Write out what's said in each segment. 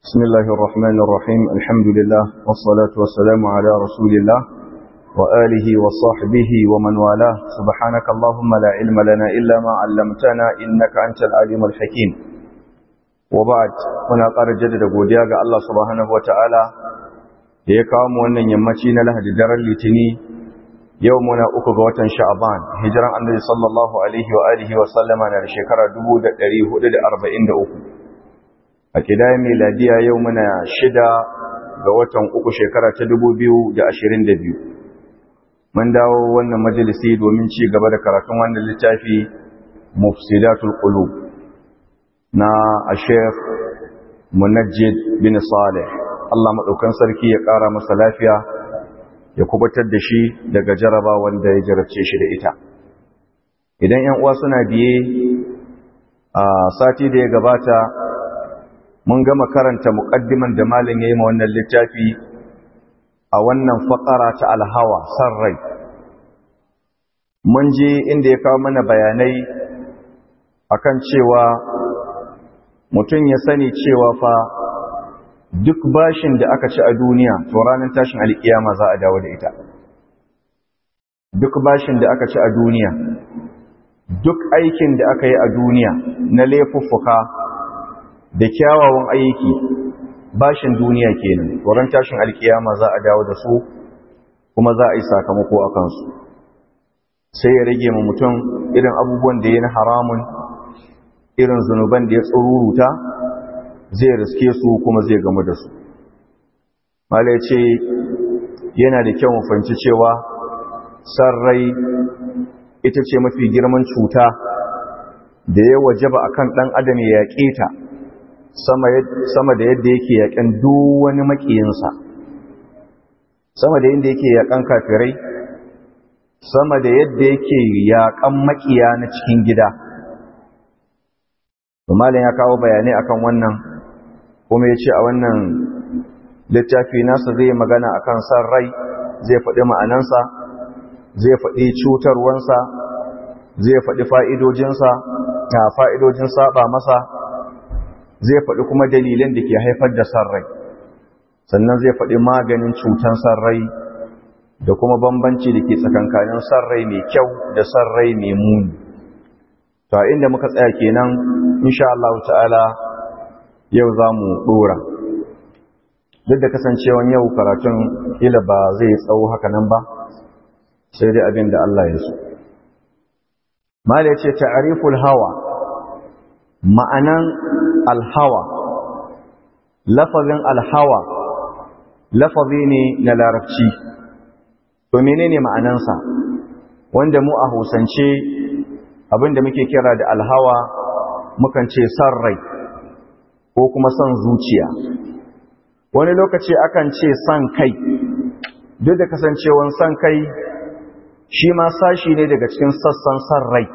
بسم الله الرحمن الرحيم الحمد لله والصلاة والسلام على رسول الله وآله وصحبه ومن والاه سبحانك اللهم لا علم لنا إلا ما علمتنا إنك أنت العليم الحكيم وبعد muna ƙara jaddada godiya ga Allah subhanahu wataala da ya kawo mu wannan yammaci na Lahadi daren Litini yau muna uku ga watan Sha'ban hijiran Annabi sallallahu alaihi wa alihi wa sallama na da shekara 1443 a kidayen miladiya yau muna shida ga watan uku shekara ta 2022 mun dawo wannan majalisi domin ci gaba da karatun wannan littafi mufsidatul qulub na Sheikh Munajjid bin Saleh Allah madaukan sarki ya ƙara masa lafiya ya kubatar da shi daga jaraba wanda ya jarabce shi da ita idan 'yan uwa suna biye a sati da ya gabata mun gama karanta muqaddiman da malam yayi ma wannan littafi a wannan faqara ta alhawa sarrai mun je inda ya kawo mana bayanai akan cewa mutum ya sani cewa fa duk bashin da aka ci a duniya to ranar tashin alkiyama za a dawo da ita duk bashin da aka ci a duniya duk aikin da aka yi a duniya na laifuffuka da kyawawan aiki bashin duniya kenan ran tashin alkiyama za a dawo da su kuma za a yi sakamako a kansu sai ya rage ma mutum irin abubuwan da ya na haramun irin zunuban da ya tsururuta zai riske su kuma zai gamu da su mala ya ce yana da kyau mafanci cewa sarrai ita ce mafi girman cuta da ya wajaba akan ɗan adam ya yaƙe ta sama da yadda yake yaƙen duk wani maƙiyinsa sama da yadda yake yaƙan kafirai sama da yadda yake yaƙan maƙiya na cikin gida malin ya kawo bayanai akan wannan kuma ya ce a wannan littafi nasa zai magana akan san rai zai faɗi ma'anansa zai faɗi cutarwansa zai faɗi fa'idojinsa na fa'idojin saba masa zai faɗi kuma dalilan da ke haifar da sarrai sannan zai faɗi maganin cutan sarrai da kuma bambanci da ke tsakankanin sarrai mai kyau da sarrai mai muni ta inda muka tsaya kenan insha Allah ta'ala yau za mu ɗora duk da kasancewan yau karatun ila ba zai tsawo haka nan ba sai dai abin da Allah ya so mala ya ce ta'ariful hawa ma'anan alhawa lafazin alhawa lafazi ne na larabci to menene ma'anansa wanda mu a hausance abinda muke kira da alhawa mukan ce san rai ko kuma son zuciya wani lokaci akan ce san kai duk da kasancewan san kai shi ma sashi ne daga cikin sassan san rai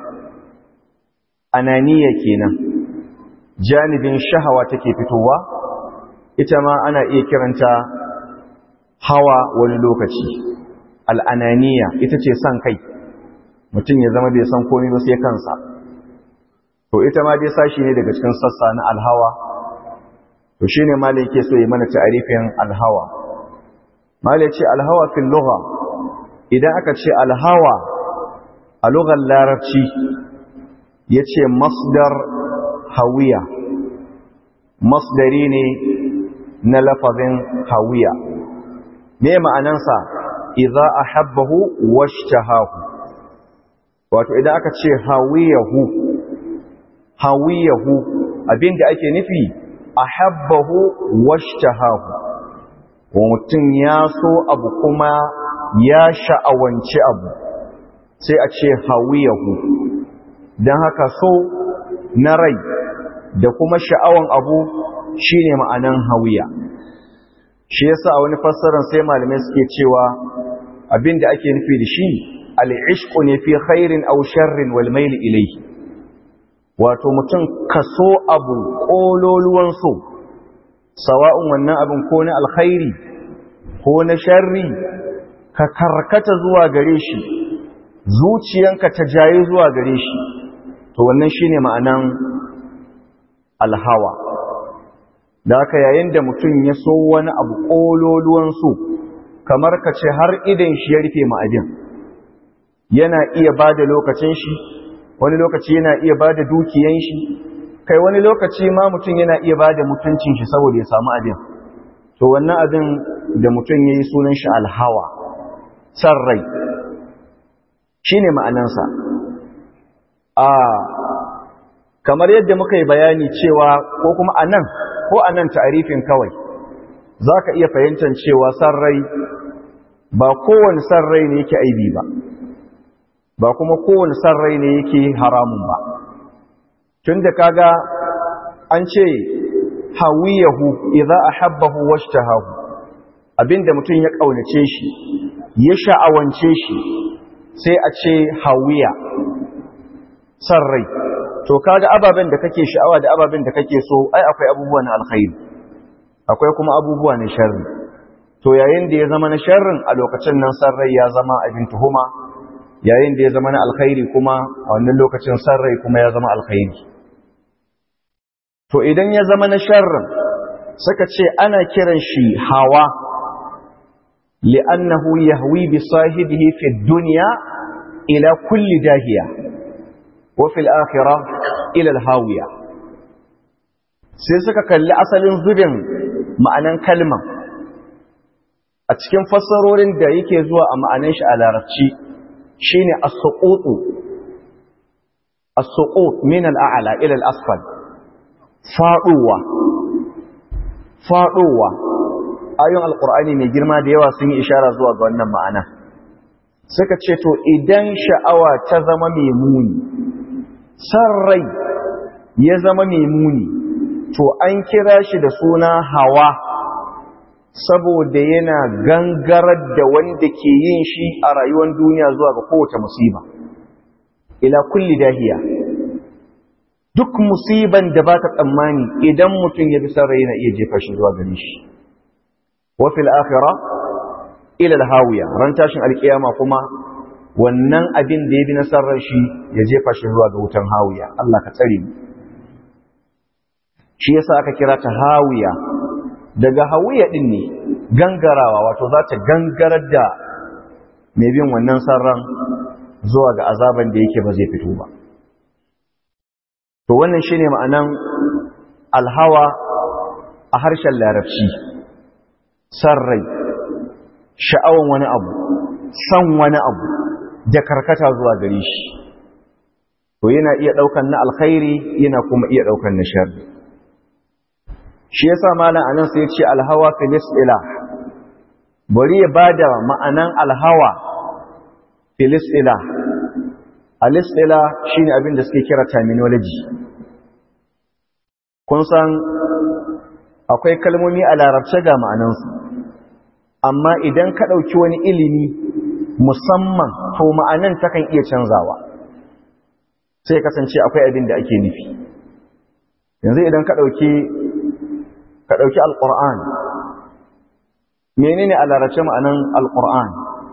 ananiya kenan janibin shahawa take fitowa ita ma ana iya kiranta hawa wani lokaci al'ananiya ita ce san kai mutum ya zama bai san komai ba sai kansa to ita ma dai sashi ne daga cikin sassa na alhawa to shine malai yake so ya mana ta'arifin alhawa malai ce alhawa fil lugha idan aka ce alhawa a lugar larabci yace masdar hawiya masdari ne na lafazin hawiya me ma'anansa idza ahabbahu washtahahu wato idan aka ce hawiyahu hawiyahu abinda ake nufi ahabbahu washtahahu wa mutum ya so abu kuma ya sha'awanci abu sai a ce hawiyahu don haka so na rai da kuma sha'awan abu shine ma'anan hawiya shi yasa a wani fassarar sai malamai suke cewa abinda ake nufi da shi al'ishku ne fi khairin aw sharrin wal mail ilayhi wato mutum kaso abu kololuwan so sawa'un wannan abin ko na alkhairi ko na sharri ka karkata zuwa gare shi zuciyanka ta jaye zuwa gare shi to wannan shine ma'anan alhawa da haka yayin da mutum ya so wani abu ƙololuwan so kamar ka ce har idan shi ya rufe ma'ajin yana iya ba da lokacin shi wani lokaci yana iya ba da dukiyan shi kai wani lokaci ma mutum yana iya ba da mutuncin shi saboda ya samu abin to wannan abin da mutum ya yi sunan shi alhawa san rai shi ne ma'anansa a kamar yadda muka yi bayani cewa ko kuma a nan ko a nan ta'arifin kawai za ka iya fahimtar cewa san rai ba kowane san rai ne yake aibi ba ba kuma kowane san rai ne yake haramun ba tun da kaga an ce hawiyahu idza ahabbahu washtahahu abinda mutum ya kaunace shi ya sha'awance shi sai a ce hawiya san rai to kaga ababen da kake sha'awa da ababen da kake so ai akwai abubuwa na alkhairi akwai kuma abubuwa na sharri to yayin da ya zama na sharrin a lokacin nan san rai ya zama abin tuhuma yayin da ya zama na alkhairi kuma a wannan lokacin san rai kuma ya zama alkhairi to idan ya zama na sharrin suka ce ana kiran shi hawa li'annahu yahwi bi sahibihi fi dunya ila kulli dahiya wa fil akhirah ila al-hawiya sai suka kalli asalin zubin ma'anan kalman a cikin fassarorin da yake zuwa a ma'anan shi a larabci shine as-suqutu as-suqut min al-a'la ila al-asfal faduwa faduwa ayoyin alqur'ani mai girma da yawa sun yi ishara zuwa ga wannan ma'ana suka ce to idan sha'awa ta zama mai muni san rai ya zama mai muni to an kira shi da suna hawa saboda yana gangarar da wanda ke yin shi a rayuwar duniya zuwa ga kowace musiba ila kulli dahiya duk musiban da ba ta tsammani idan mutum ya bi sarai na iya jefa shi zuwa gare shi wa fil akhirah ila al hawiya ran tashin alkiyama kuma wannan abin da ya bi nasarar shi ya jefa shi zuwa ga wutan hawiya Allah ka tsare mu shi yasa aka kira ta hawiya daga hawiya din ne gangarawa wato za ta gangarar da mai bin wannan sarran zuwa ga azaban da yake ba zai fito ba to wannan shine ma'anan alhawa a harshen larabci sarrai sha'awan wani abu san wani abu da karkata zuwa gare shi to yana iya daukan na alkhairi yana kuma iya daukan na sharri shi yasa malam anan sai ya ce alhawa fil istilah bari ya bada ma'anan alhawa fil istilah al istilah shine abin da suke kira terminology kun san akwai kalmomi a larabce ga ma'anansu amma idan ka ɗauki wani ilimi musamman to ma'anan takan iya canzawa sai kasance akwai abin da ake nufi yanzu idan ka ɗauki ka ɗauki alƙur'an menene a larace ma'anan alƙur'an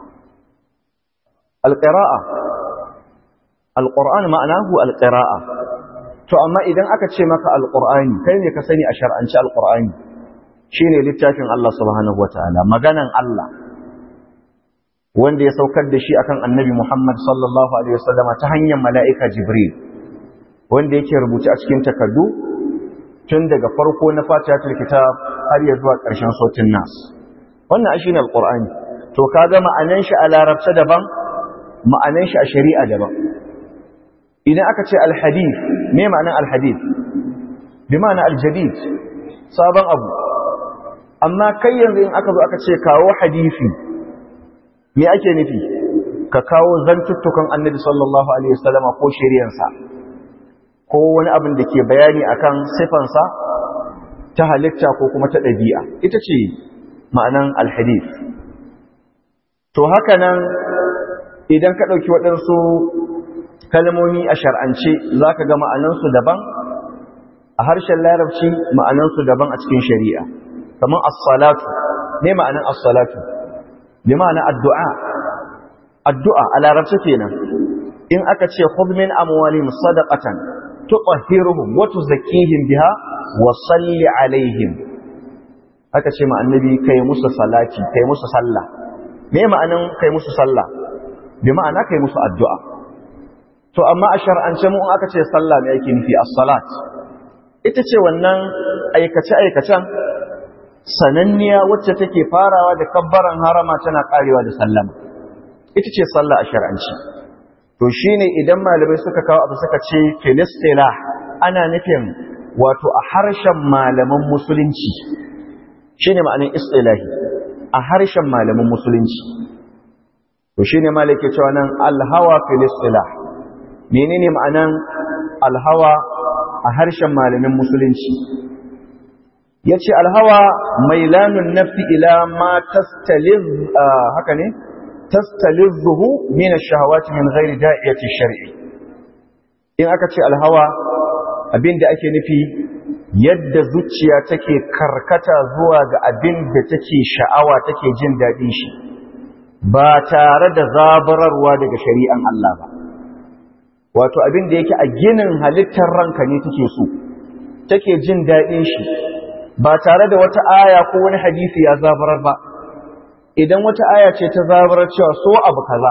alƙira'a alƙur'an ma'anahu alƙira'a to amma idan aka ce maka alƙur'ani kai ne ka sani a shar'anci alƙur'ani shine littafin Allah subhanahu wataala maganan Allah wanda ya saukar da shi akan annabi Muhammad sallallahu alaihi wasallama ta hanyar mala'ika Jibril wanda yake rubuce a cikin takardu tun daga farko na fatihatul kitab har ya zuwa ƙarshen sautin nas wannan shi ne alqur'ani to kaga ma'anan shi a larabce daban ma'anan shi a shari'a daban idan aka ce alhadith me ma'anan alhadith bi ma'ana aljadid sabon abu amma kai yanzu in aka zo aka ce kawo hadisi me ake nufi ka kawo zantuttukan annabi sallallahu alaihi wasallam ko shari'ansa ko wani abin da ke bayani akan sifansa ta halitta ko kuma ta ɗabi'a ita ce ma'anan alhadith to haka nan idan ka ɗauki waɗansu kalmomi a shar'ance za ka ga ma'anansu daban a harshen larabci ma'anansu daban a cikin shari'a kamar as-salatu ne ma'anan as-salatu bi ma'ana addu'a addu'a a larabci kenan in aka ce khudh min amwalihim sadaqatan tutahhiruhum wa tuzakkihim biha wa salli alaihim aka ce ma annabi kai musu salati kai musu sallah me ma'anan kai musu sallah bi ma'ana kai musu addu'a to amma a shar'ance mu aka ce sallah me yake nufi as-salat ita ce wannan aikace aikacen sananniya wacce take farawa da kabbaran harama tana karewa da sallama ita ce sallah a shar'anci to shine idan malamai suka kawo abu suka ce filistila ana nufin wato a harshen malaman musulunci shine ma'anin istilahi a harshen malaman musulunci to shine malai ke cewa nan alhawa filistila menene ma'anan alhawa a harshen malamin musulunci yace alhawa mailanun nafsi ila ma tastaliz haka ne tastalizuhu min ash-shahawati min ghairi da'iyati shar'i in aka ce alhawa abinda ake nufi yadda zuciya take karkata zuwa ga abin da take sha'awa take jin daɗin shi ba tare da zabararwa daga shari'an Allah ba wato abin da yake a ginin halittar ranka ne take so take jin daɗin shi ba tare da wata aya ko wani hadisi ya zabarar ba idan wata aya ce ta zabarar cewa so abu kaza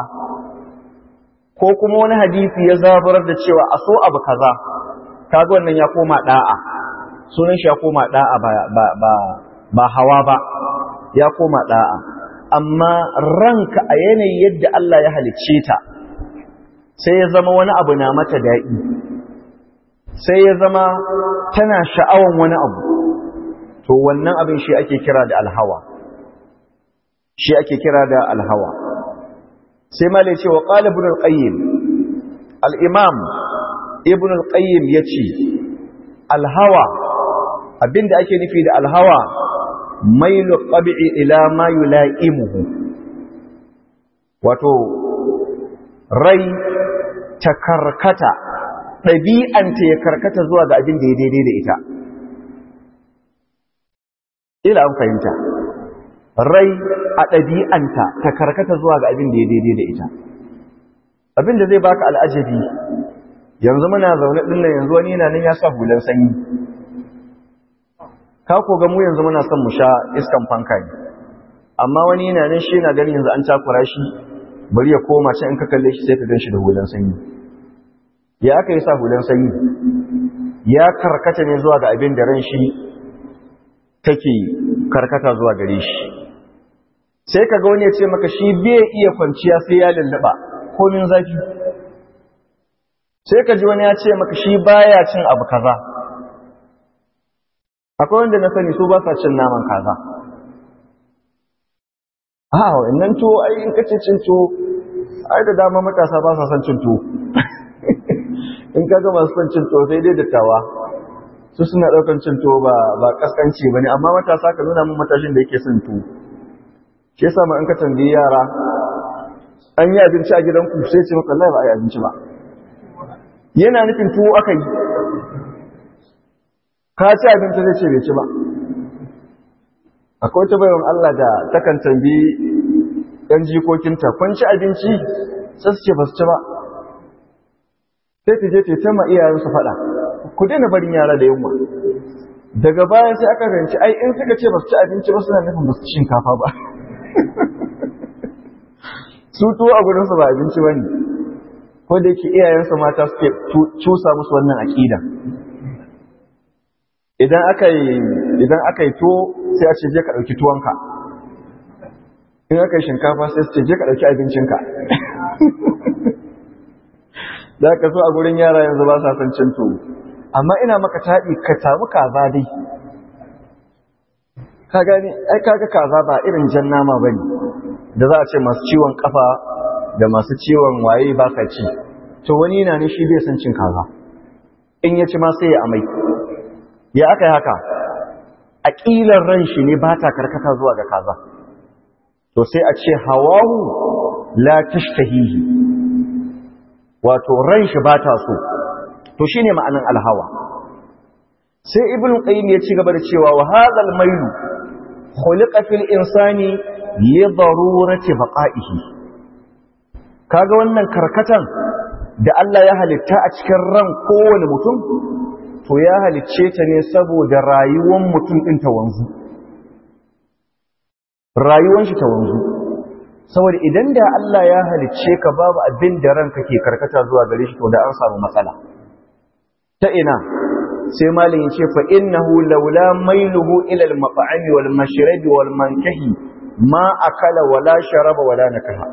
ko kuma wani hadisi ya zabarar da cewa a so abu kaza kaga wannan ya koma da'a sunan shi ya koma da'a ba ba ba, ba hawa ba ya koma da'a amma ranka a yanayin yadda Allah ya halicce ta sai ya zama wani abu na mata daɗi sai ya zama tana sha'awan wani abu to wannan abin shi ake kira da alhawa shi ake kira da alhawa sai ma ce wa qala ibn al-qayyim al-imam ibn al-qayyim yace alhawa abinda ake nufi da alhawa mailu qab'i ila ma yula'imuhu wato rai ta karkata ɗabi'anta ya karkata zuwa ga abin da ya daidai da ita ila an fahimta rai a ɗabi'anta ta karkata zuwa ga abin da ya daidai da ita abin da zai baka al'ajabi yanzu muna zaune ɗin nan yanzu wani yana nan ya sa hulan sanyi ka ko ga mu yanzu muna son mu sha iskan fanka ne amma wani yana nan shi yana ganin yanzu an takura shi bari ya koma can in ka kalle shi sai ka gan shi da hulan sanyi ya aka yi sa hulan sanyi ya karkata ne zuwa ga abin da ran shi take karkata zuwa gare shi sai ka ga wani ya ce maka shi bai iya kwanciya sai ya lullaba komin zafi sai ka ji wani ya ce maka shi baya cin abu kaza akwai wanda na sani su ba sa cin naman kaza a wannan tuwo ai in kace cin tuwo ai da dama matasa ba sa son cin tuwo in ka ga masu son cin tuwo sai dai dattawa su suna ɗaukan cin tuwo ba ba kaskanci ba ne amma matasa ka nuna min matashin da yake son tuwo shi yasa ma in ka tambayi yara an yi abinci a gidanku sai ce maka Allah ba a yi abinci ba yana nufin tuwo aka yi ka ci abinci zai ce bai ci ba akwai wata bayan Allah da takan tambayi ɗan jikokinta kun ci abinci sai su ce ba su ci ba sai ta je ta ta ma iyayensu faɗa ku daina barin yara da yunwa daga baya sai aka fahimci ai in suka ce ba su ci abinci ba suna nufin ba su ci shinkafa ba su tuwo a gurinsu ba abinci ba ne ko da yake iyayensu mata suke cusa musu wannan aƙida idan aka yi idan aka yi tuwo sai a ce je ka ɗauki tuwonka in aka yi shinkafa sai su ce je ka ɗauki abincinka da ka so a gurin yara yanzu ba sa son cin tuwo amma ina maka taɗi ka samu kaza dai ka gani ai kaga kaza ba irin jan nama bane da za a ce masu ciwon kafa da masu ciwon waye ba sa ci to wani yana ne shi bai san cin kaza in ya ci ma sai ya amai ya aka yi haka aƙilar ran shi ne ba ta karkata zuwa ga kaza to sai a ce hawahu la tashtahihi wato ran shi ba ta so to shine ma'anan alhawa sai ibn qayyim ya ci gaba da cewa wa hadhal mailu khuliqa fil insani li darurati baqa'ihi kaga wannan karkatan da Allah ya halitta a cikin ran kowane mutum to ya halicce ta ne saboda rayuwar mutum ɗin ta wanzu rayuwar shi ta wanzu saboda idan da Allah ya halicce ka babu abin da ranka ke karkata zuwa gare shi to da an samu matsala ta ina sai malin ya ce fa innahu laula mailuhu ila al-mat'ami wal mashrabi wal mankahi ma akala wala sharaba wala nakaha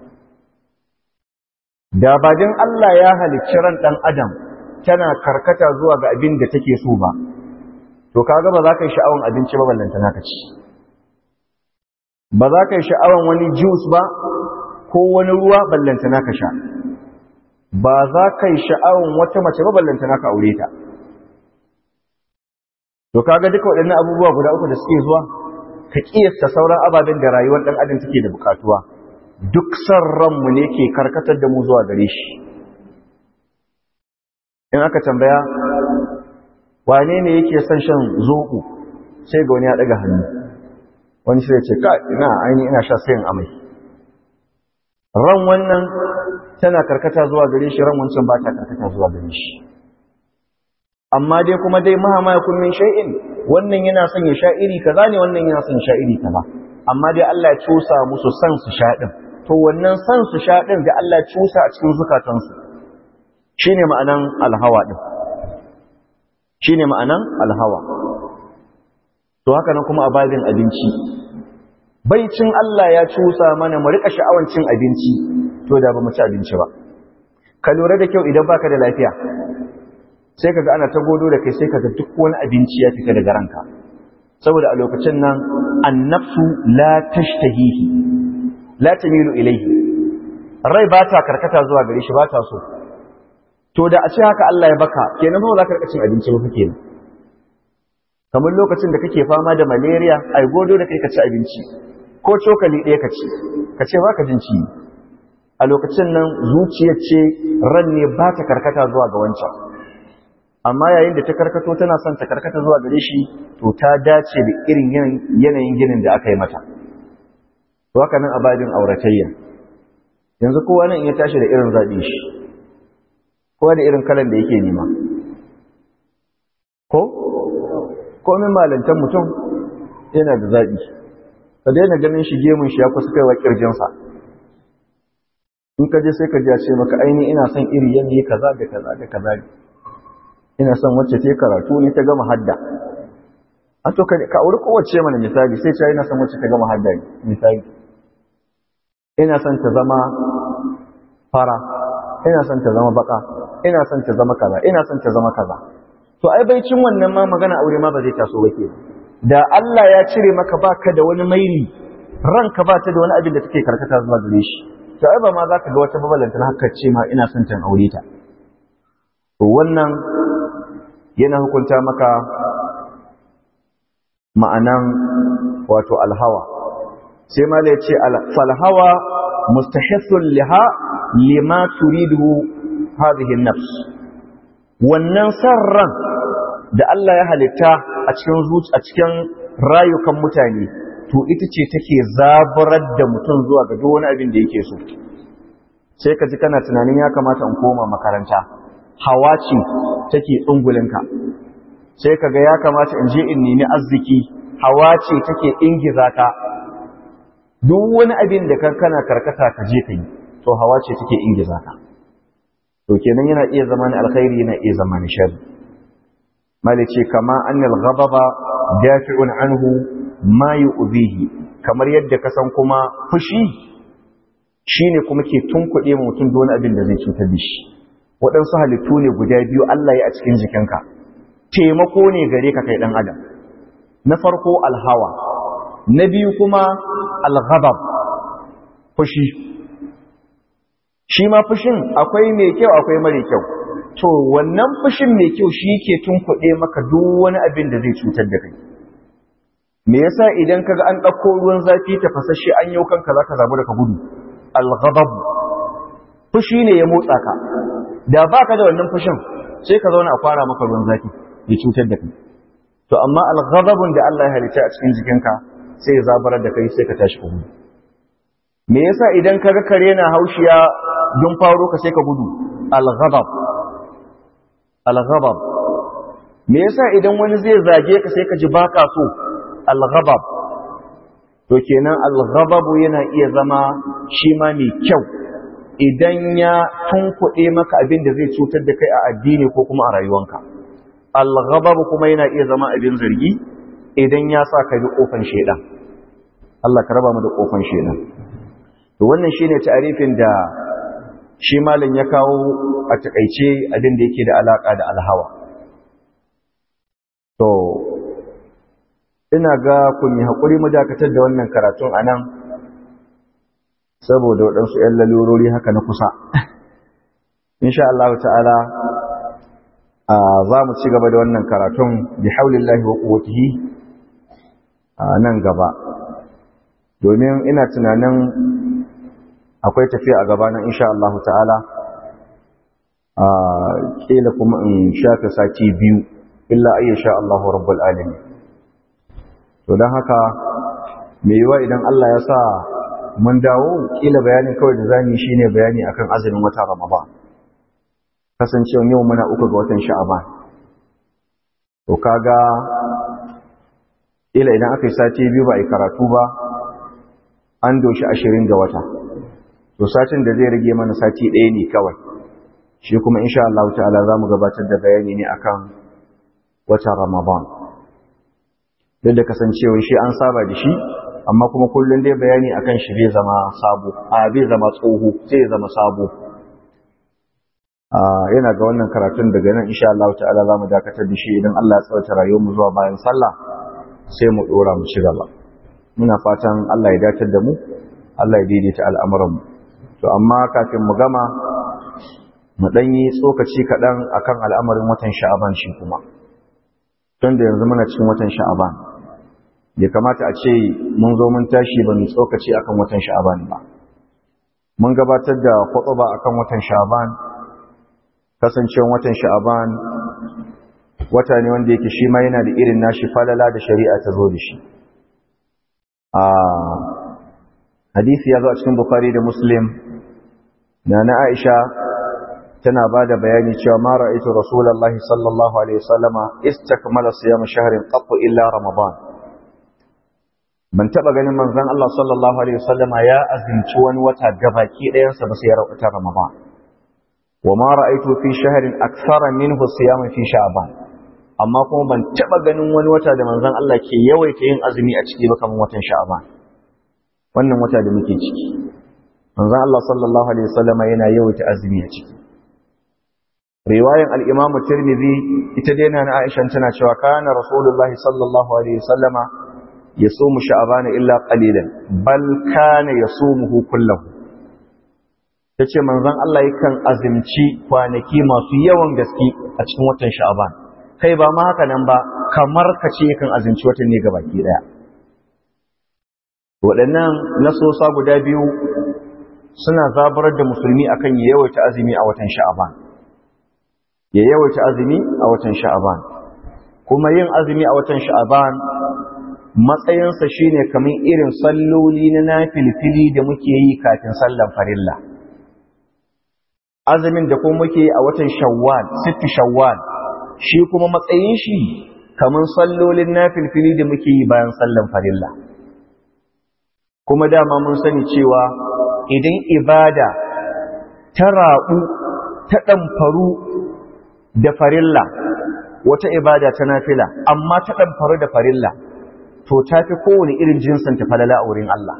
da ba din Allah ya halicci ran dan adam tana karkata zuwa ga abin da take so ba to kaga ba za ka yi sha'awan abinci ba ballanta naka ci ba za ka yi sha'awan wani juice ba ko wani ruwa ballanta naka sha ba za ka yi sha'awan wata mace ba ballanta naka aure ta to kaga duka waɗannan abubuwa guda uku da suke zuwa ka kiyasta sauran ababen da rayuwar ɗan adam take da bukatuwa duk san ranmu ne ke karkatar da mu zuwa gare shi in aka tambaya wane ne yake son shan zoɓo sai ga wani ya ɗaga hannu wani sai ce ka ina aini ina sha sayin amai ran wannan tana karkata zuwa gare shi ran wancan ba ta karkata zuwa gare shi amma dai kuma dai mahama ya kun min shay'in wannan yana son ya sha iri kaza ne wannan yana son sha iri kaza amma dai Allah ya cusa musu san su sha din to wannan san su sha din da Allah ya cusa a cikin zukatansu shine ma'anan alhawa din shine ma'anan alhawa to haka nan kuma a babin abinci baicin Allah ya cusa mana mu rika sha'awan cin abinci to da ba mu ci abinci ba ka lura da kyau idan baka da lafiya sai kaga ana ta godo da kai sai kaga duk wani abinci ya fita daga ranka saboda a lokacin nan annafsu la tashtahihi la tamilu ilayhi rai ba ta karkata zuwa gare shi ba ta so to da a ce haka Allah ya baka kenan ba za ka rika cin abinci ba kake kamar lokacin da kake fama da malaria ai godo da kai ka ci abinci ko cokali ɗaya ka ci ka ce ba ka jin ci a lokacin nan zuciyar ce ran ne ba ta karkata zuwa ga wancan amma yayin da ta karkato tana son ta karkata zuwa gare shi to ta dace da irin yanayin ginin da aka yi mata to haka nan abadin auratayya yanzu kowa nan ya tashi da irin zaɓi shi kowa da irin kalan da yake nema ko komin malantar mutum yana da zaɓi ka daina ganin shi gemun shi ya kusa kaiwa ƙirjinsa in ka je sai ka ji a ce maka aini ina son iri yanayi kaza da kaza da kaza ne ina son wacce ta karatu ne ta gama hadda a to ka auri kowace mana misali sai ce ina son wacce ta gama hadda ne misali ina son ta zama fara ina son ta zama baka ina son ta zama kaza ina son ta zama kaza to ai bai cin wannan ma magana aure ma ba zai taso ba ke da Allah ya cire maka baka da wani maili ranka ba ta da wani abin da take karkata zuwa gare shi to ai ba ma za ka ga wata babalanta haka ce ma ina son ta aure ta to wannan yana hukunta maka ma'anan wato alhawa sai mala ya ce falhawa mustahissun liha lima turidu hadhihi nafs wannan sarran da Allah ya halitta a cikin zuci a cikin rayukan mutane to ita ce take zabarar da mutum zuwa ga duk wani abin da yake so sai ka ji kana tunanin ya kamata in koma makaranta hawa ce take tsungulinka sai ka ga ya kamata in je in nemi arziki hawa ce take ingiza ka duk wani abin da kan kana karkata ka je ka yi to hawa ce take ingiza ka to kenan yana iya zama ni alkhairi yana iya zama ni sharri malice kama annal ghadaba dafi'un anhu ma yu'dhihi kamar yadda ka san kuma fushi shine kuma ke tunkuɗe mutum da wani abin da zai cutar da shi waɗansu halittu ne guda biyu Allah ya a cikin jikinka taimako ne gare ka kai ɗan adam na farko alhawa na biyu kuma alghadab fushi shi ma fushin akwai mai kyau akwai mara kyau to wannan fushin mai kyau shi ke tunkuɗe maka duk wani abin da zai cutar da kai me yasa idan kaga an ɗauko ruwan zafi tafasashe an yau kanka zaka zabu da ka gudu alghadab fushi ne ya motsa ka da baka da wannan fushin sai ka zauna a fara maka ruwan zafi ya cutar da kai to amma alghadabun da Allah ya halitta a cikin jikinka sai ya zabarar da kai sai ka tashi ka gudu me yasa idan kaga kare na haushiya don faro ka sai ka gudu al-ghadab al-ghadab me yasa idan wani zai zage ka sai ka ji baka so al-ghadab to kenan al-ghadab yana iya zama shi ma mai kyau idan ya tunkuɗe maka abin da zai cutar da kai a addini ko kuma a rayuwanka al-ghadab kuma yana iya zama abin zargi idan ya sa ka bi kofan shedan Allah ka raba mu da kofan shedan to wannan shine ta'arifin da shi malam ya kawo a takaice abin da yake da alaka da alhawa to ina ga kun yi haƙuri mu dakatar da wannan karatun a nan saboda waɗansu ‘yan lalurori haka na kusa insha Allah ta'ala za mu ci gaba da wannan karatun bi haulillahi wa ƙuwatihi a nan gaba domin ina tunanin akwai tafiya a gaba nan insha Allah ta'ala a ƙila kuma in shafe sati biyu illa ayyasha Allah rabbul alamin to don haka mai yiwa idan Allah ya sa mun dawo kila bayanin kawai da zamu yi shine bayani akan azumin wata Ramadan kasancewa yau muna uku ga watan Sha'aban to kaga kila idan aka yi sati biyu ba a yi karatu ba an doshi ashirin ga wata to satin da zai rage mana sati ɗaya ne kawai shi kuma insha Allah ta'ala za mu gabatar da bayani ne akan watan Ramadan duk da kasancewa shi an saba da shi amma kuma kullum dai bayani akan shi bai zama sabo a bai zama tsoho sai zama sabo yana ga wannan karatun daga nan insha Allah ta'ala zamu dakatar da shi idan Allah ya tsawaita rayuwar mu zuwa bayan sallah sai mu dora mu ci gaba muna fatan Allah ya datar da mu Allah ya daidaita al'amuran mu to amma kafin mu gama mu dan yi tsokaci kaɗan akan al'amarin watan sha'aban shi kuma tun da yanzu muna cikin watan sha'aban bai kamata a ce mun zo mun tashi ba mu tsokaci akan watan sha'aban ba mun gabatar da khutba akan watan sha'aban kasancewar watan sha'aban wata ne wanda yake shi ma yana da irin nashi falala da shari'a ta zo da shi a hadisi ya zo a cikin bukhari da muslim na na aisha tana ba da bayani cewa ma ra'aytu rasulullahi sallallahu alaihi wasallama istakmala siyam shahrin qattu illa ramadan ban taba ganin manzon Allah sallallahu alaihi wasallama ya azumci wani wata gabaki ɗayan sa ba sai ya rawata ramadan wa ma ra'aytu fi shahrin akthara minhu siyam fi sha'ban amma kuma ban taba ganin wani wata da manzon Allah ke yawaita yin azumi a ciki ba kamar watan sha'ban wannan wata da muke ciki manzon Allah sallallahu alaihi wasallama yana yawaita azumi a ciki riwayan al-Imam Tirmidhi ita dai na Aisha tana cewa kana Rasulullahi sallallahu alaihi wasallama yasumu sha'ban illa qalilan bal kana yasumuhu kullahu tace manzon Allah yakan azumci kwanaki masu yawan gaske a cikin watan sha'ban kai ba ma haka nan ba kamar kace yakan azumci watan ne gabaki daya waɗannan nasosa guda biyu suna zabarar da musulmi akan yawaita azumi a watan sha'ban ya yawaita azumi a watan sha'aban kuma yin azumi a watan sha'aban matsayinsa shine kamar irin salloli na nafilfili da muke yi kafin sallan farilla azumin da kuma muke yi a watan shawwal sittu shawwal shi kuma matsayin shi kamar sallolin nafilfili da muke yi bayan sallan farilla kuma dama mun sani cewa idan ibada ta raɓu ta ɗamfaru da farilla wata ibada ta nafila amma ta ɗamfaru da farilla to ta fi kowane irin jinsin ta falala a wurin Allah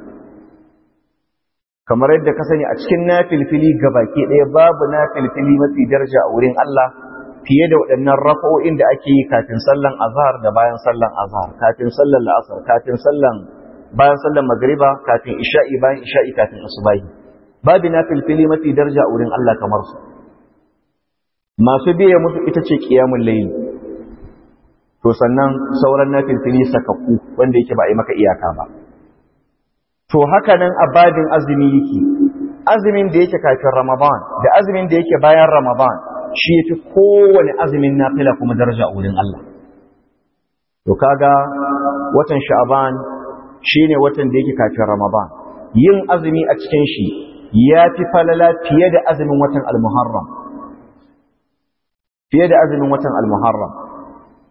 kamar yadda ka sani a cikin nafilfili baki ɗaya babu nafilfili mafi daraja a wurin Allah fiye da waɗannan rafa'o'in da ake yi kafin sallan azhar da bayan sallan azhar kafin sallan la'asar kafin sallan bayan sallan magriba kafin isha'i bayan isha'i kafin asubahi babu nafilfili mafi daraja a wurin Allah kamar su masu biya musu ita ce ƙiyamun layi to sannan sauran na filfili sakakku wanda yake ba a yi maka iyaka ba to haka nan a babin azumi yake azumin da yake kafin ramadan da azumin da yake bayan ramadan shi ya fi kowane azumin nafila kuma daraja a wurin Allah to kaga watan sha'aban shine watan da yake kafin ramadan yin azumi a cikin shi ya fi falala fiye da azumin watan al-muharram fiye da azumin watan al-muharram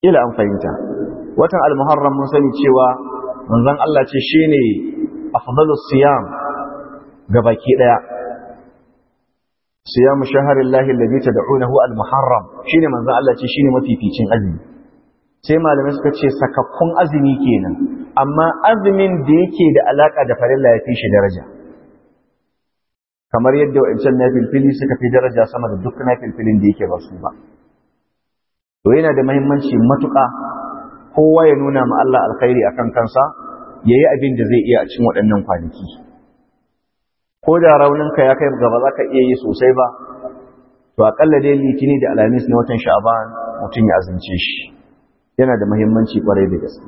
ila an fahimta watan al-muharram mun sani cewa manzon Allah ce shine afdalus siyam gabaki daya siyamu shahrillahi alladhi tad'unahu al-muharram shine manzon Allah ce shine mafificin azumi sai malamai suka ce sakakkun azumi kenan amma azumin da yake da alaka da farilla ya fi shi daraja kamar yadda wa'ancan na filfili suka fi daraja sama da duk na filfilin da yake ba su ba to yana da mahimmanci matuƙa kowa ya nuna ma Allah alkhairi akan kansa ya yi abin da zai iya a cikin waɗannan kwanaki ko da rauninka ya kai gaba za ka iya yi sosai ba to aƙalla dai litini da alhamis na watan sha'aban mutum ya azumce shi yana da mahimmanci ƙwarai da gaske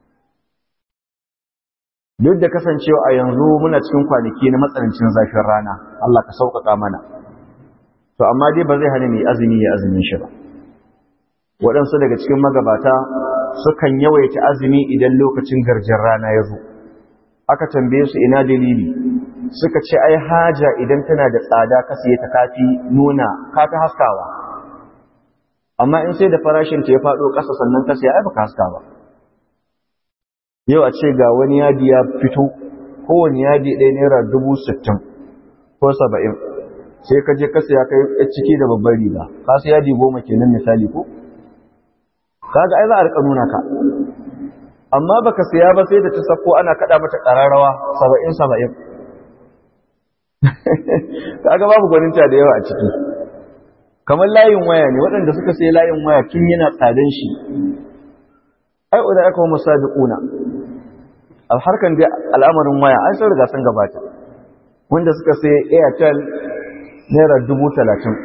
duk da kasancewa a yanzu muna cikin kwanaki na matsanancin zafin rana Allah ka sauƙaƙa mana to amma dai ba zai hana mai azumi ya azumin shi ba waɗansu daga cikin magabata sukan yawaita azumi idan lokacin garjin rana ya zo aka tambaye su ina dalili suka ce ai haja idan tana da tsada ka siye ta kafi nuna kafi haskawa amma in sai da farashin ta ya faɗo ƙasa sannan ka siya ai baka haska ba yau a ce ga wani yadi ya fito kowane yadi ɗaya naira dubu sittin ko saba'in sai ka je ka siya kai ciki da babbar riga ka siya yadi goma kenan misali ko kaga ai za a rika nuna ka amma baka siya ba sai da ta sako ana kada mata kararrawa 70 70 kaga babu gwaninta da yawa a ciki kamar layin waya ne waɗanda suka sai layin waya tun yana tsadan shi ai uda aka wa musabiquna al harkan da al'amarin waya an sun riga sun gabata wanda suka sai airtel naira dubu talatin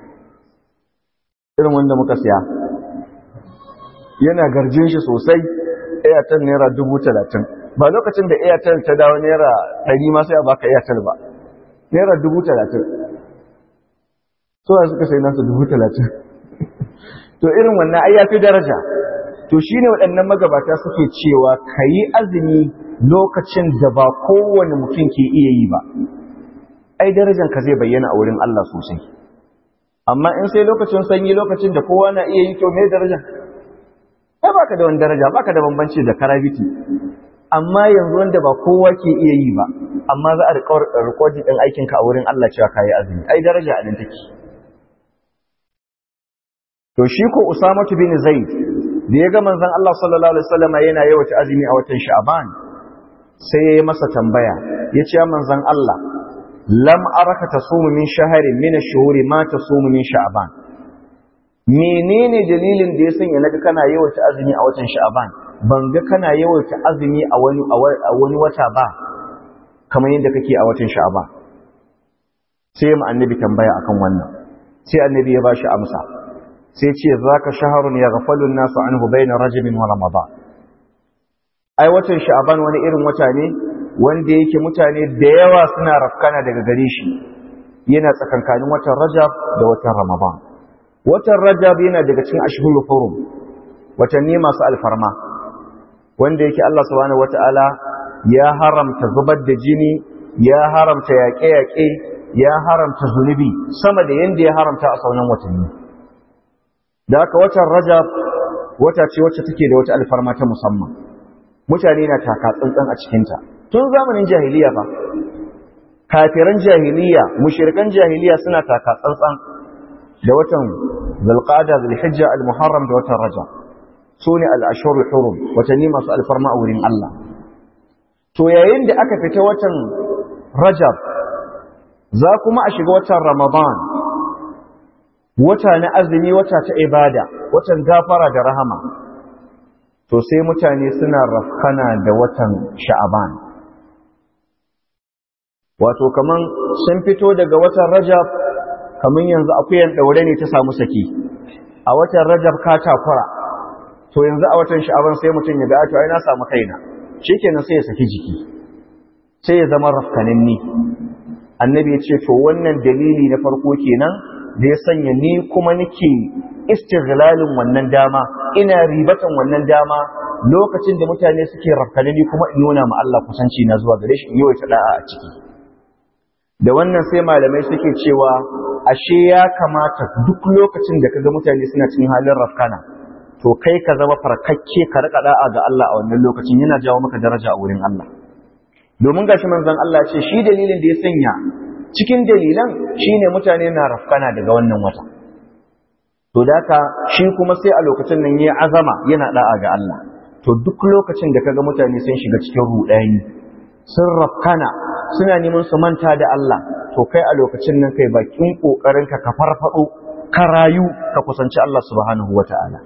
irin wanda muka siya yana garjin shi sosai airtel naira dubu talatin ba lokacin da airtel ta dawo naira ɗari ma sai a baka airtel ba naira dubu talatin suwa suka sai nasu dubu talatin to irin wannan ai ya fi daraja to shi ne waɗannan magabata suke cewa ka yi azumi lokacin da ba kowane mutum ke iya yi ba ai darajanka zai bayyana a wurin Allah sosai amma in sai lokacin sanyi lokacin da kowa na iya yi to me daraja ai baka da wani daraja baka da bambanci da karabiti amma yanzu wanda ba kowa ke iya yi ba amma za a rikodin ɗin aikinka a wurin Allah cewa ka yi azumi ai daraja a nan take to shi ko usamatu bin zaid da ya ga manzon Allah sallallahu alaihi wasallam yana yawaita azumi a watan sha'ban sai ya yi masa tambaya ya ce manzon Allah lam araka tasumu min shahrin min ash-shuhuri ma tasumu min sha'ban menene dalilin da ya sanya naga kana yawaita azumi a watan sha'ban ban ga kana yawaita azumi a wani a wani wata ba kamar yadda kake a watan sha'ban sai mu annabi tambaya akan wannan sai annabi ya bashi amsa sai ce zaka shahrun yaghfalu an-nasu anhu bayna rajabin wa ramadan ai watan sha'ban wani irin wata ne wanda yake mutane da yawa suna rafkana daga gare shi yana tsakankanin watan rajab da watan ramadan watan rajab yana daga cikin ashhurul hurum watanni masu alfarma wanda yake Allah subhanahu wataala ya haramta zubar da jini ya haramta yaƙe-yaƙe ya haramta zunubi sama da yanda ya haramta a sauran watanni da haka watan rajab wata ce wacce take da wata alfarma ta musamman mutane na taka tsantsan a cikinta tun zamanin jahiliya fa kafiran jahiliya mushrikan jahiliya suna taka tsantsan da watan zulqa'da zulhijja almuharram da watan rajab sune al-ashhur hurum watanni masu alfarma a wurin Allah to yayin da aka fita watan rajab za kuma a shiga watan ramadan wata na azumi wata ta ibada watan gafara da rahama to sai mutane suna rafkana da watan sha'aban wato kaman sun fito daga watan rajab kaman yanzu akuyan daure ne ta samu saki a watan rajab ka takura to yanzu a watan sha'aban sai mutum ya ga to ai na samu kaina shikenan sai ya saki jiki sai ya zama rafkananni annabi ya ce to wannan dalili na farko kenan da ya sanya ni kuma nake istiglalin wannan dama ina ribatan wannan dama lokacin da mutane suke rafkanani kuma in nuna ma Allah kusanci na zuwa gare shi in yi da'a a ciki da wannan sai malamai suke cewa ashe ya kamata duk lokacin da kaga mutane suna cikin halin rafkana to kai ka zama farkakke ka rika da'a ga Allah a wannan lokacin yana jawo maka daraja a wurin Allah domin gashi manzon Allah ce shi dalilin da ya sanya cikin dalilan shine mutane na rafkana daga wannan wata to daka shi kuma sai a lokacin nan yayi azama yana da'a ga Allah to duk lokacin da kaga mutane sun shiga cikin rudani sun rafkana suna neman su manta da Allah to kai a lokacin nan kai bakin kokarin ka ka farfado ka rayu ka kusanci Allah subhanahu wataala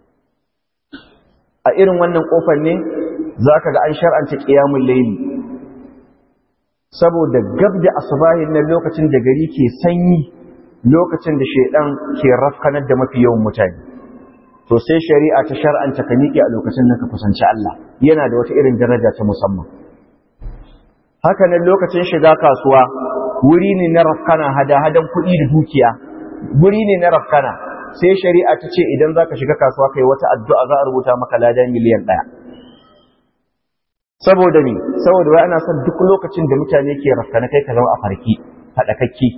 a irin wannan kofar ne zaka ga an shar'anta qiyamul layli saboda gab da asubahin nan lokacin da gari ke sanyi lokacin da shaidan ke rafkanar da mafi yawan mutane to sai shari'a ta shar'anta ka miƙe a lokacin nan ka kusanci Allah yana da wata irin daraja ta musamman haka nan lokacin shiga kasuwa wuri ne na rafkana hada-hadan kuɗi da dukiya wuri ne na rafkana sai shari'a ta ce idan za ka shiga kasuwa kai wata addu'a za a rubuta maka lada miliyan ɗaya saboda ne saboda wai ana son duk lokacin da mutane ke rafkana kai ka zama a farki haɗakakki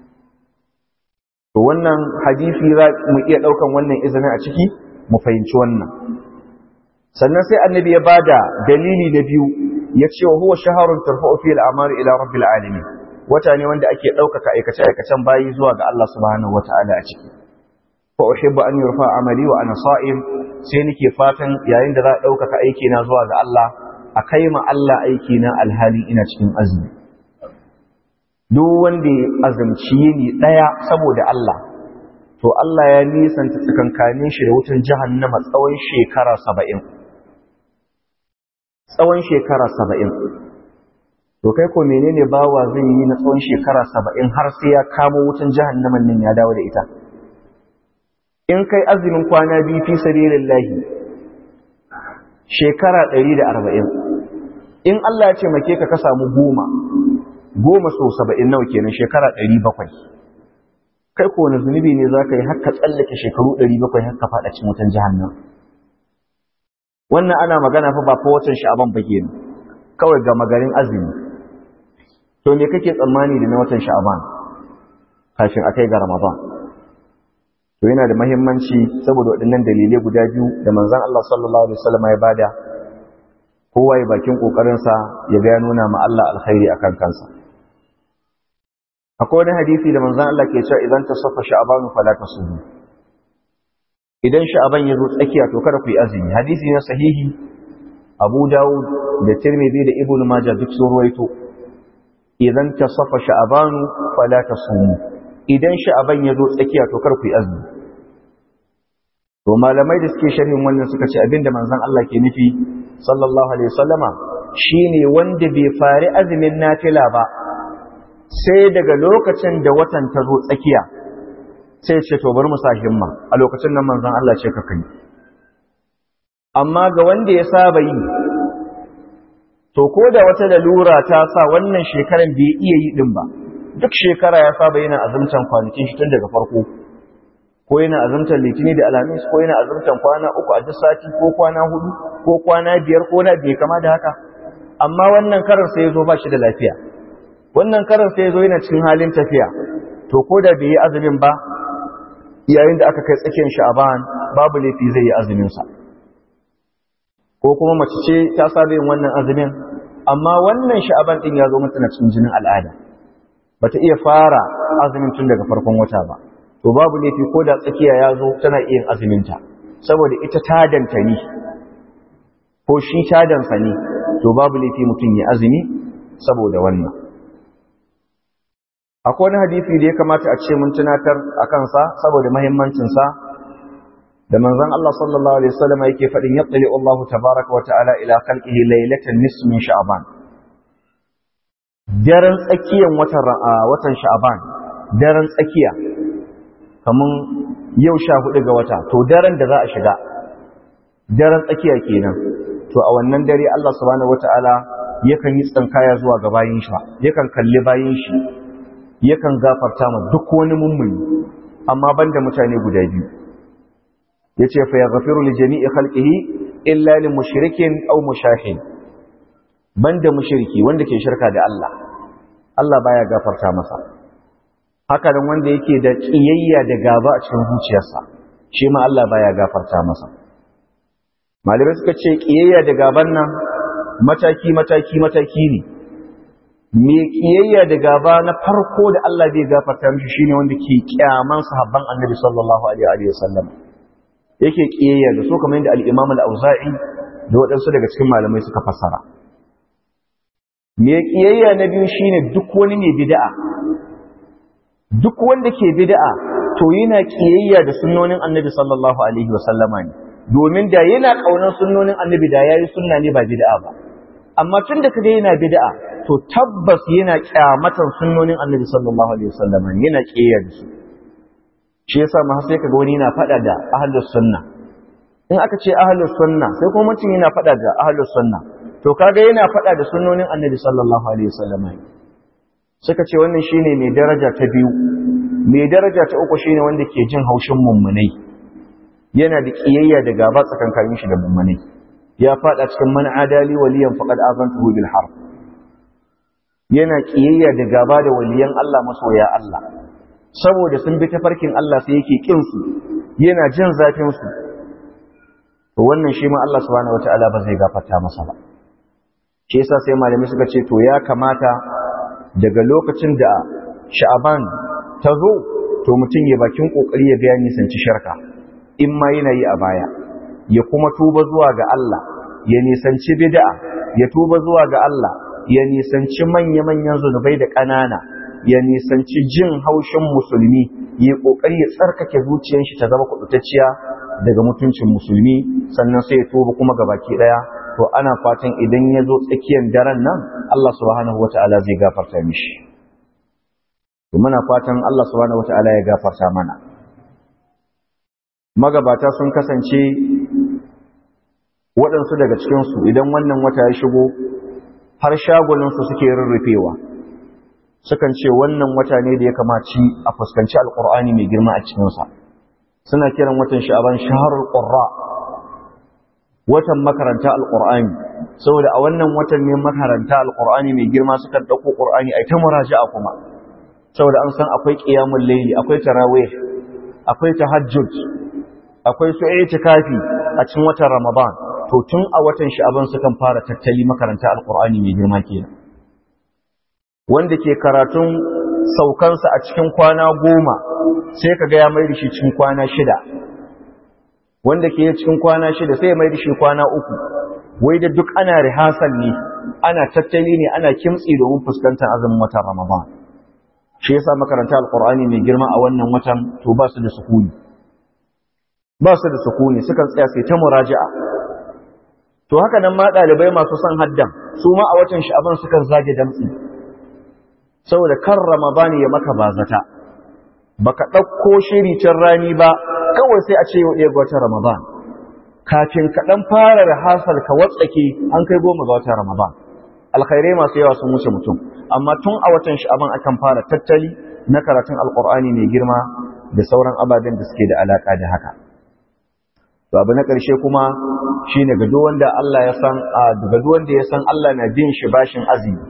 to wannan hadisi za mu iya ɗaukan wannan izinin a ciki mu fahimci wannan sannan sai annabi ya bada dalili na biyu ya ce wa huwa shaharun tarfa'u fi al'amari ila rabbil alamin wata ne wanda ake ɗaukaka aikace aikacen bayi zuwa ga Allah subhanahu wata'ala a ciki fa uhibbu an yurfa amali wa ana sa'im sai nake fatan yayin da za a ɗaukaka aiki na zuwa ga Allah a kai ma Allah aiki na alhali ina cikin azumi duk wanda ya azumci yini ɗaya saboda Allah to Allah ya nisanta tsakankanin shi da wutan jahannama tsawon shekara saba'in tsawon shekara saba'in to kai ko menene bawa zai yi na tsawon shekara saba'in har sai ya kamo wutan jahannaman nan ya dawo da ita in kai azumin kwana biyu fi sabilillahi shekara ɗari da arba'in in Allah ya ce make ka ka samu goma goma so saba'in nawa kenan shekara ɗari bakwai kai ko wani zunubi ne za ka yi haka tsallake shekaru ɗari bakwai haka faɗa cin wutan jihannan wannan ana magana fa ba fa watan sha'aban ba kenan kawai ga magarin azumi to me kake tsammani da na watan sha'aban kafin a kai ga ramadan to yana da mahimmanci saboda waɗannan dalilai guda biyu da manzon Allah sallallahu alaihi wasallam ya bada kowa ya bakin kokarinsa ya ga ya nuna ma Allah alkhairi akan kansa akwai wani hadisi da manzon Allah ke cewa idan tasaffa sha'ban fala tasumu idan sha'ban ya zo tsakiya to kada ku yi azumi hadisi ne sahihi Abu Dawud da Tirmidhi da Ibn Majah duk sun ruwaito idan tasaffa sha'ban fala tasumu idan sha'ban ya zo tsakiya to kada ku yi azumi to malamai da suke sharhin wannan suka ce abinda manzon Allah ke nufi sallallahu alaihi wasallama shine wanda bai fari azumin nafila ba sai daga lokacin da watan ta zo tsakiya sai ce to bari mu sa himma a lokacin nan manzon Allah ce ka kai amma ga wanda ya saba yi to ko da wata lalura ta sa wannan shekaran bai iya yi din ba duk shekara ya saba yana azumtan kwanakin shi tun daga farko ko yana azumtar litini da alhamis ko yana azumtar kwana uku a duk sati ko kwana hudu ko kwana biyar ko na bai kama da haka amma wannan karar sai ya zo ba shi da lafiya wannan karar sai ya zo yana cikin halin tafiya to ko da bai yi azumin ba yayin da aka kai tsakiyar sha'aban babu laifi zai yi azumin sa ko kuma mace ce ta saba yin wannan azumin amma wannan sha'aban din ya zo mata na cikin jinin al'ada bata iya fara azumin tun daga farkon wata ba to babu laifi ko da tsakiya ya zo tana iya azuminta saboda ita tadanta ne ko shi tadansa ne to babu laifi mutum ya azumi saboda wannan akwai wani hadisi da ya kamata a ce mun tunatar a kansa saboda mahimmancinsa da manzon Allah sallallahu alaihi wasallam yake faɗin yattali Allah tabaraka wa ta'ala ila khalqihi laylatan nisfi min sha'ban daren tsakiyan watan watan sha'ban daren tsakiya kamun yau sha hudu ga wata to daren da za a shiga daren tsakiya kenan to a wannan dare Allah subhanahu wataala yakan yi tsankaya zuwa ga bayin shi yakan kalli bayin shi yakan gafarta ma duk wani mummuni amma banda mutane guda biyu yace fa yaghfiru li jami'i khalqihi illa lil mushrikin aw mushahin banda mushriki wanda ke shirka da Allah Allah baya gafarta masa haka nan wanda yake da kiyayya da gaba a cikin zuciyarsa shi ma Allah baya gafarta masa malamai suka ce kiyayya da gaban nan mataki mataki mataki ne me kiyayya da gaba na farko da Allah bai gafarta mishi shine wanda ke kyaman sahabban Annabi sallallahu alaihi wa sallam yake kiyayya da su kamar yadda al-Imam al-Auza'i da waɗansu daga cikin malamai suka fassara me kiyayya na biyu shine duk wani ne bid'a duk wanda ke bid'a to yana kiyayya da sunnonin Annabi sallallahu alaihi wa sallama ne domin da yana kaunar sunnonin Annabi da yayi sunna ne ba bid'a ba amma tun da kaga yana bid'a to tabbas yana kyamatan sunnonin Annabi sallallahu alaihi wa sallama ne yana kiyayya da su shi yasa ma sai kaga wani yana fada da ahlus sunna in aka ce ahlus sunna sai kuma mutum yana fada da ahlus sunna to kaga yana fada da sunnonin Annabi sallallahu alaihi wa sallama suka ce wannan shine mai daraja ta biyu mai daraja ta uku shine wanda ke jin haushin mummunai yana da kiyayya da gaba tsakankanin shi da mummunai ya fada cikin man adali waliyan faqad azantuhu bil harb yana kiyayya da gaba da waliyan Allah masoya Allah saboda sun bi tafarkin Allah sai yake kin su yana jin zafin su to wannan shi ma Allah subhanahu wataala ba zai gafarta masa ba shi yasa sai malami suka ce to ya kamata daga lokacin da sha'aban ta zo to mutum ya bakin kokari ya ga nisanci sharka in ma yana yi a baya ya kuma tuba zuwa ga Allah ya nisanci bid'a ya tuba zuwa ga Allah ya nisanci manya-manyan zunubai da ƙanana ya nisanci jin haushin musulmi ya kokari ya tsarkake zuciyar shi ta zama kudutacciya daga mutuncin musulmi sannan sai ya tuba kuma ga baki daya to ana fatan idan ya zo tsakiyar daren nan Allah subhanahu wata'ala zai gafarta mishi to muna fatan Allah subhanahu wata'ala ya gafarta mana magabata sun kasance waɗansu daga cikinsu idan wannan wata ya shigo har shagulinsu suke rurrufewa sukan ce wannan wata ne da ya kamaci a fuskanci alƙur'ani mai girma a cikinsa suna kiran watan sha'aban shaharul qurra watan makaranta alqur'ani saboda a wannan watan ne makaranta alqur'ani mai girma suka dauko qur'ani ai ta muraja'a kuma saboda an san akwai qiyamul layli akwai tarawih akwai tahajjud akwai su itikafi a cikin watan ramadan to tun a watan sha'aban sukan fara tattali makaranta alqur'ani mai girma kenan wanda ke karatun saukansa a cikin kwana goma sai ka ga ya mai da shi cikin kwana shida wanda ke cikin kwana shida sai ya mai da shi kwana uku wai da duk ana rihasal ne ana tattali ne ana kimtsi domin fuskantar azumin watan ramadan shi yasa makaranta alqur'ani mai girma a wannan watan to ba su da sukuni ba su da sukuni sukan tsaya sai ta muraja'a to haka nan ma dalibai masu son haddan su ma a watan sha'aban sukan zage damtsi saboda kan ramadan ya maka bazata baka ɗauko shiri can rani ba kawai sai a ce yau ɗaya ga watan ramadan kafin ka ɗan fara hasal ka watsake an kai goma ga watan ramadan alkhairai masu yawa sun wuce mutum amma tun a watan sha'aban akan fara tattali na karatun alkur'ani mai girma da sauran ababen da suke da alaka da haka to abu na ƙarshe kuma shine ga duk wanda Allah ya san ga duk wanda ya san Allah na bin shi bashin azumi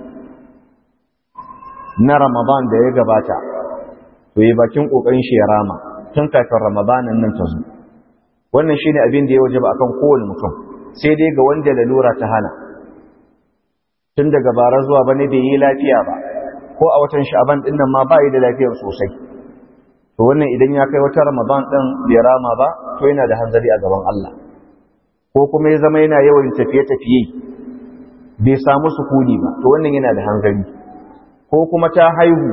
na ramadan da ya gabata to yi bakin kokarin shi ya rama tun kafin ramadanin nan ta zo wannan shine abin da ya wajaba akan kowane mutum sai dai ga wanda lalura ta hana tun daga bara zuwa bane bai yi lafiya ba ko a watan sha'aban din nan ma ba yi da lafiyar sosai to wannan idan ya kai wata ramadan din bai rama ba to yana da hanzari a gaban Allah ko kuma ya zama yana yawan tafiye-tafiye bai samu sukuni ba to wannan yana da hanzari ko kuma ta haihu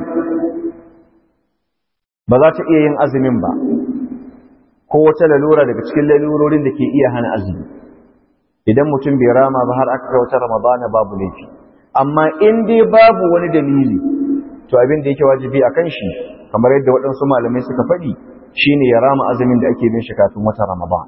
ba za ta iya yin azumin ba ko wata lalura daga cikin lalurorin da ke iya hana azumi idan mutum bai rama ba har aka kai wata ramadana babu laifi amma in dai babu wani dalili to abin da yake wajibi a kan shi kamar yadda waɗansu malamai suka faɗi shine ya rama azumin da ake bin shi kafin wata ramadan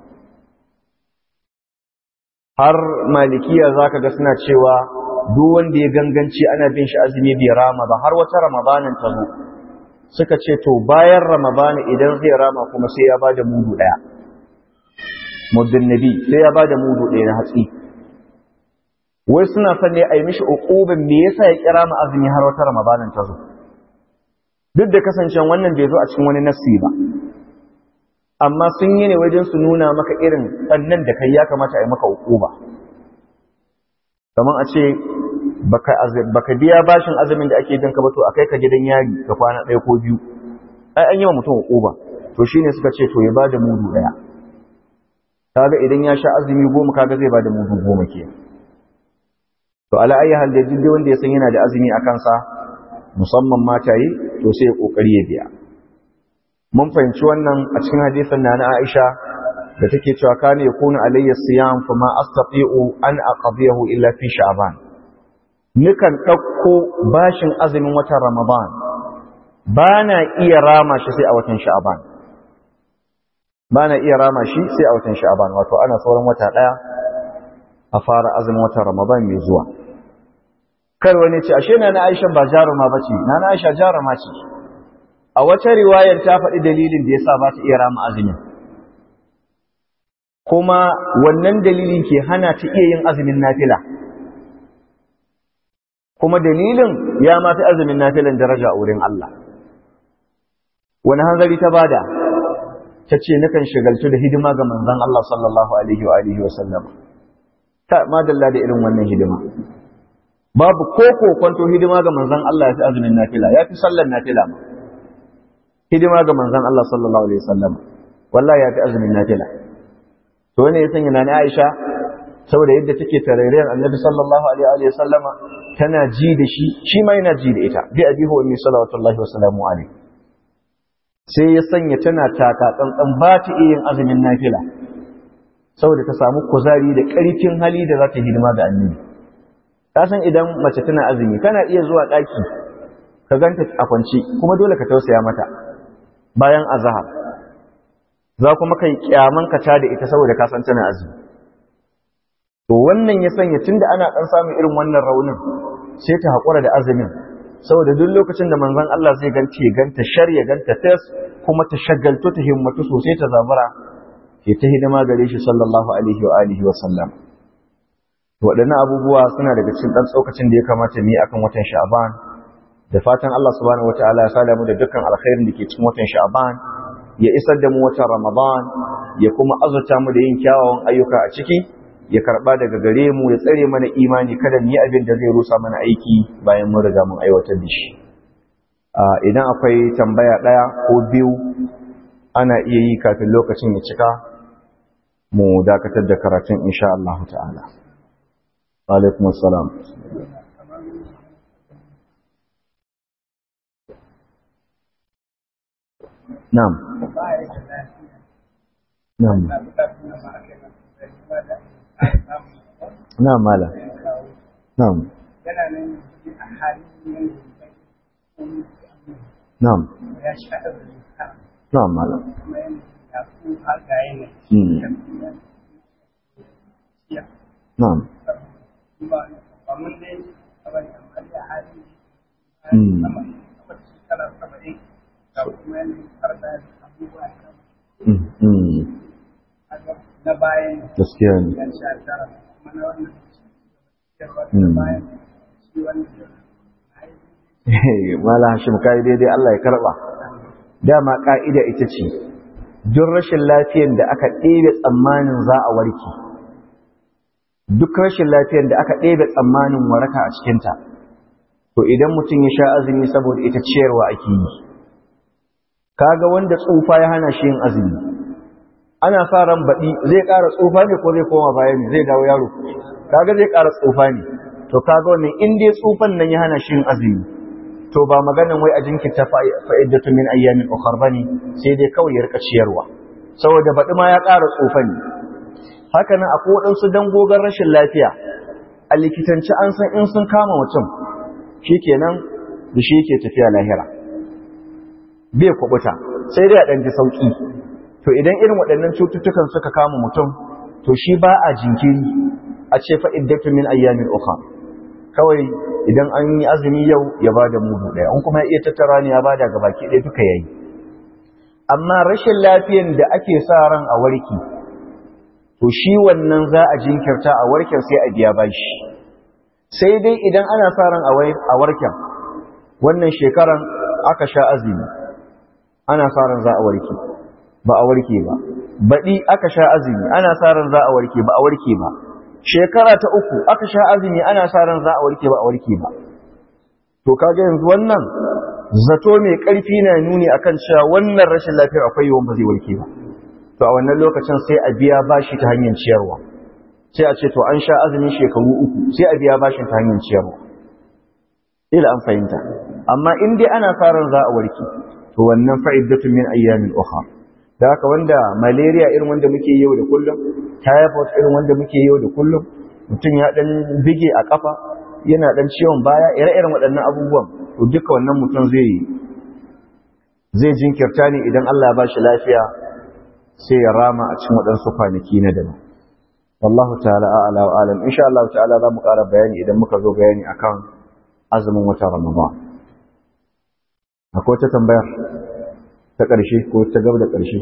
har malikiya zaka ga suna cewa duk wanda ya ganganci ana bin shi azumi bai rama ba har wata ramadanin ta zo suka ce to bayan ramadana idan zai rama kuma sai ya bada mudu daya muddin nabi sai ya bada mudu daya na hatsi wai suna son ne a yi mishi uqubin me yasa ya kira mu azumi har wata ramadanin ta zo duk da kasancewa wannan bai zo a cikin wani nassi ba amma sun yi ne wajen su nuna maka irin ɓannan da kai ya kamata a yi maka ba. kamar a ce baka biya bashin azumin da ake bin ka ba to a kai ka gidan yari ka kwana ɗaya ko biyu ai an yi wa mutum ba. to shine suka ce to ya ba da mudu ɗaya kaga idan ya sha azumi goma kaga zai ba da mudu goma ke to ala ayi hal da duk wanda ya san yana da azumi a kansa musamman mataye to sai ya kokari ya biya mun fahimci wannan a cikin hadisin na Aisha da take cewa kana yakunu alayya siyam fa ma astati'u an aqdiyahu illa fi sha'ban nikan dauko bashin azumin watan ramadan bana iya rama shi sai a watan sha'ban bana iya rama shi sai a watan sha'ban wato ana sauran wata daya a fara azumin watan ramadan mai zuwa kar wani ce ashe na Aisha ba jaruma bace na Aisha jaruma ce a wata riwayar ta faɗi dalilin da yasa ba ta iya rama azumin kuma wannan dalilin ke hana ta iya yin azumin nafila kuma dalilin ya ma fi azumin nafilan daraja a wurin Allah wani hanzari ta bada ta ce nakan shigaltu da hidima ga manzon Allah sallallahu alaihi wa alihi wa sallam ta madalla da irin wannan hidima babu ko kwanto hidima ga manzon Allah ya fi azumin nafila ya fi sallar nafila ma hidima ga manzon Allah sallallahu alaihi wa sallam wallahi ya fi azumin nafila to ne ya sanya nani Aisha saboda yadda take tarairiyar Annabi sallallahu alaihi wa sallama tana ji da shi shi ma yana ji da ita bi abi huwa min sallallahu wa sallamu alaihi sai ya sanya tana taka tsantsan ba ta iya yin azumin nafila saboda ta samu kuzari da ƙarfin hali da za ta hidima ga annabi ka san idan mace tana azumi kana iya zuwa ɗaki ka ganta a kwance kuma dole ka tausaya mata bayan azhar za kuma kai kyaman ka ta da ita saboda ka san tana azumi to wannan ya sanya tunda ana dan samun irin wannan raunin sai ta haƙura da azumin saboda duk lokacin da manzon Allah zai ganta ya ganta shar ya ganta tas kuma ta shagaltu ta himmatu sosai ta zabura ke ta hidima gare shi sallallahu alaihi wa alihi wa sallam waɗannan abubuwa suna daga cikin ɗan tsokacin da ya kamata mu yi akan watan sha'ban da fatan Allah subhanahu wataala ya sada mu da dukkan alkhairin da ke cikin watan sha'ban ya isar da mu watan ramadan ya kuma azurta mu da yin kyawawan ayyuka a ciki ya karba daga gare mu ya tsare mana imani kada mu yi abin da zai rusa mana aiki bayan mun riga mun aiwatar da shi idan akwai tambaya ɗaya ko biyu ana iya yi kafin lokacin ya cika mu dakatar da karatun insha Allah ta'ala alaikum assalam na'am na'am na'am mala na'am na'am na'am mala na'am na bayan gaskiya ne yan sha tara kuma na wannan na bayan shi wanda mala hashim kai daidai Allah ya karba dama ka'ida ita ce duk rashin lafiyar da aka ɗebe tsammanin za a warke duk rashin lafiyar da aka ɗebe tsammanin waraka a cikinta to idan mutum ya sha azumi saboda ita ciyarwa ake yi kaga wanda tsufa ya hana shi yin azumi ana sa ran baɗi zai ƙara tsufa ne ko zai koma baya ne zai dawo yaro kaga zai ƙara tsufa ne to kaga wannan in dai tsufan nan ya hana shi yin azumi to ba maganan wai a jinkirta fa'iddatu min ayyamin ukhar bane sai dai kawai ya rika ciyarwa saboda baɗi ma ya ƙara tsufa ne haka nan akwai waɗansu dangogon rashin lafiya a likitanci an san in sun kama mutum shikenan da shi yake tafiya lahira bai kwabuta sai dai a ɗan ji sauƙi to idan irin waɗannan cututtukan suka kama mutum to shi ba a jinkiri a ce fa'iddatu min ayyamin ukhra kawai idan an yi azumi yau ya ba da mudu ɗaya in kuma ya iya tattara ne ya ba da gabaki ɗaya duka yayi amma rashin lafiyan da ake sa ran a warki to shi wannan za a jinkirta a warken sai a biya bashi sai dai idan ana sa ran a warken wannan shekaran aka sha azumi ana sa ran za a warki ba a warke ba baɗi aka sha azumi ana sa ran za a warke ba a warke ba shekara ta uku aka sha azumi ana sa ran za a warke ba a warke ba to kaga yanzu wannan zato mai ƙarfi na nuni akan cewa wannan rashin lafiyar akwai yawan ba zai warke ba to a wannan lokacin sai a biya bashi ta hanyar ciyarwa sai a ce to an sha azumin shekaru uku sai a biya bashin ta hanyar ciyarwa ila an fahimta amma in dai ana sa ran za a warke to wannan fa'iddatu min ayyamin ukhra da haka wanda malaria irin wanda muke yau da kullum typhoid irin wanda muke yau da kullum mutum ya dan bige a kafa yana dan ciwon baya ire-iren waɗannan abubuwan to duka wannan mutum zai zai jinkirta ne idan Allah ya ba shi lafiya sai ya rama a cikin waɗansu kwanaki na daban wallahu ta'ala a'ala wa alam insha Allah ta'ala za mu ƙara bayani idan muka zo bayani akan azumin watan Ramadan akwai wata tambayar ta ƙarshe ko ta gaba da ƙarshe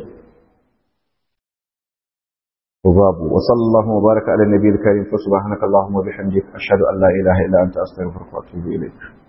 babu wa sallallahu wa baraka ala nabiyil karim fa subhanaka allahumma wa bihamdika ashhadu an la ilaha illa anta astaghfiruka wa atubu ilayk